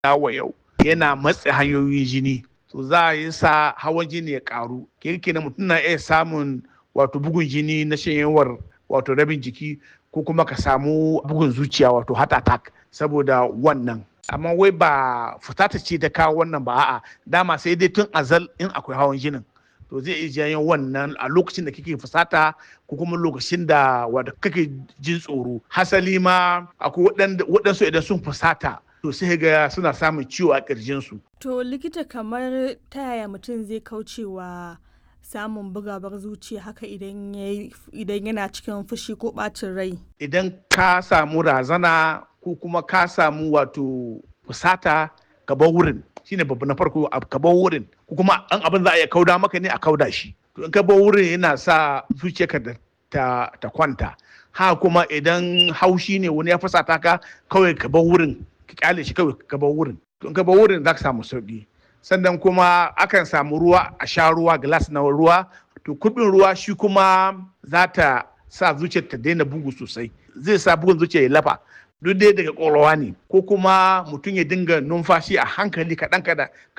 wa yau yana matse hanyoyin jini to za a yi sa hawan jini ya karu kirkina mutum na iya samun wato bugun jini na shanyewar wato rabin jiki ko kuma ka samu bugun zuciya wato heart attack saboda wannan amma wai ba fusata ce ta kawo wannan ba a'a dama sai dai tun azal in akwai hawan jinin to zai iya janyo wannan a lokacin da kake fusata ko kuma lokacin da wanda kake jin tsoro hasali ma akwai waɗansu idan sun fusata to sai ga suna samun ciwo a ƙirjinsu. To likita kamar ta yaya mutum zai kaucewa samun bugawar zuciya haka idan yana cikin fushi ko ɓacin rai? Idan ka samu razana ko kuma ka samu wato fusata ka bar wurin shine babu na farko ka bar wurin ko kuma an abin za a iya kauda maka ne a kauda shi to in ka bar wurin yana sa zuciyarka ta, ta kwanta ha kuma idan haushi ne wani ya fusata ka kawai ka bar wurin ka kyale shi kawai ka bar wurin to in ka bar wurin za ka samu sauki sannan kuma akan samu ruwa a sha ruwa glass na ruwa to kubin ruwa shi kuma za ta sa zuciyar ta daina bugu sosai zai sa bugun zuciya ya lafa duk dai daga ƙwaƙwalwa ne ko kuma mutum ya dinga numfashi a hankali kaɗan kaɗan